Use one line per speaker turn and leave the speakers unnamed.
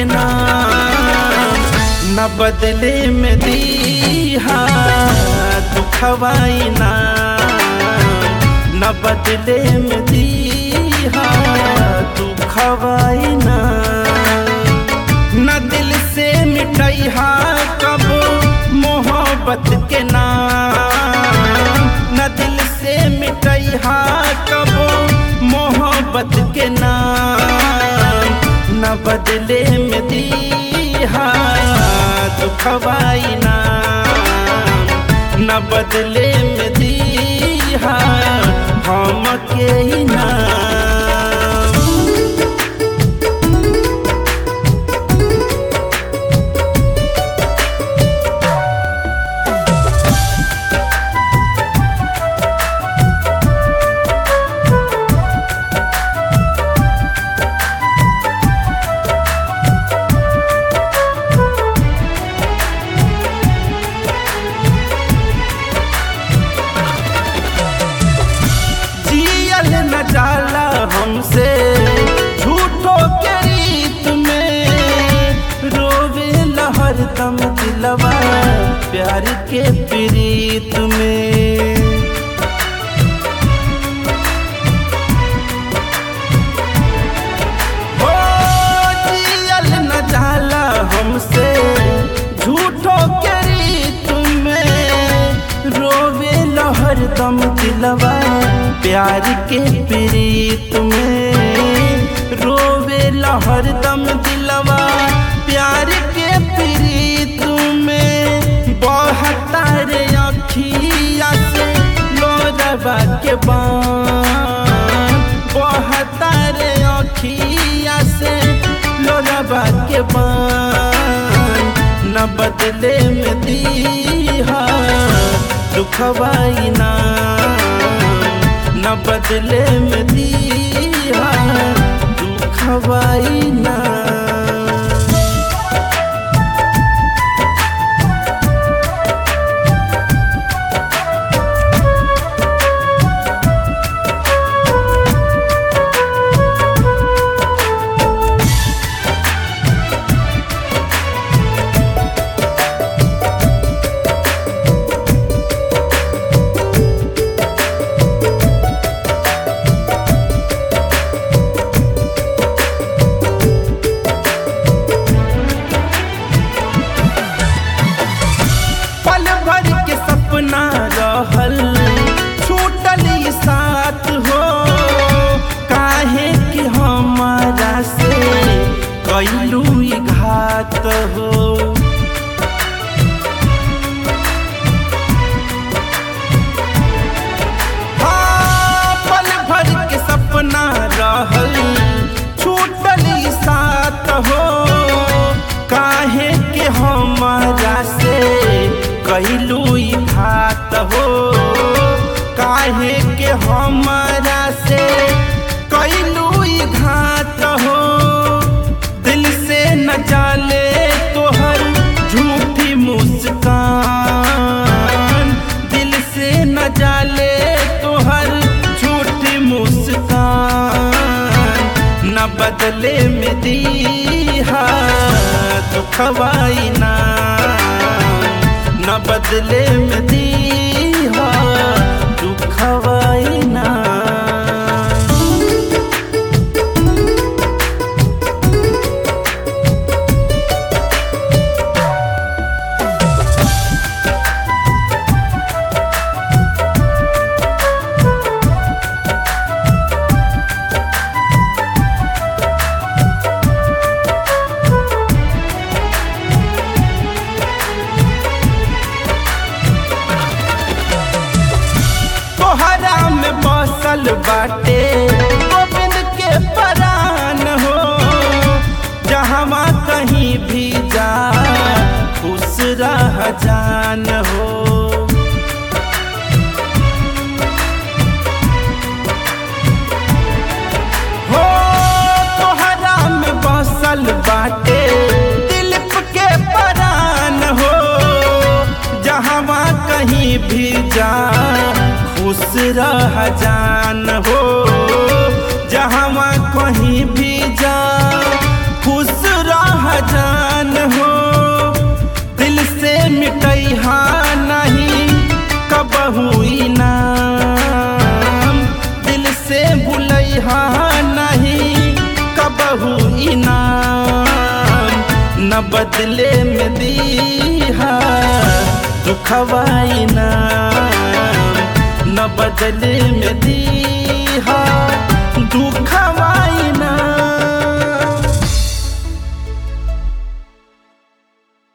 नाम न बदले में दीहा दुखवाई नाम न बदले में दीहा दुखवाई नाम न दिल से मिटैहा कब मोहब्बत के नाम न दिल से मिटैहा कब मोहब्बत के नाम न बदले में दीहा दुखवाई नाम न बदले में दीहा हम के ही नाम जियल न जाला हमसे झूठो के रीत में रोवे लहर दम दिलवा प्यार के प्रीत में ओ जियल न जाला हमसे झूठो के रीत में रोवे लहर दम दिलवा प्यार के प्रीत में रोवे लहर दम दिलवा प्यार के प्रीत में बहता रे अखिया से लोरवा के बान बहता रे अखिया से लोरवा के बान न बदले में दीहा दुखवाई ना न बदले में दीहा दुखवाई ना पल भर के सपना रहल छूटल ई साथ हो काहे कि हमारा से कैलू ई घात हो हाँ, पल भर के सपना रहल छूटल ई साथ हो काहे के हमारा से कहलू ई घात हो काहे के हमारा से कहलू ई घात हो दिल से न जाले तोहर झूठी मुस्कान दिल से न जाले तोहर झूठी मुस्कान न बदले में दीहा दुखवाई ना न बदले में दीहा दुखवाई ना तोहरा में बसल बाटे गोविंद के परान हो जहाँ कहीं भी जा खुश रह जान हो हो तोहरा में बसल बाटे दिलीप के परान हो जहाँ कहीं भी जा खुश रह जान हो जहाँ कहीं भी जा खुश रह न बदले में दीहा दुखवाई ना न बदले में दी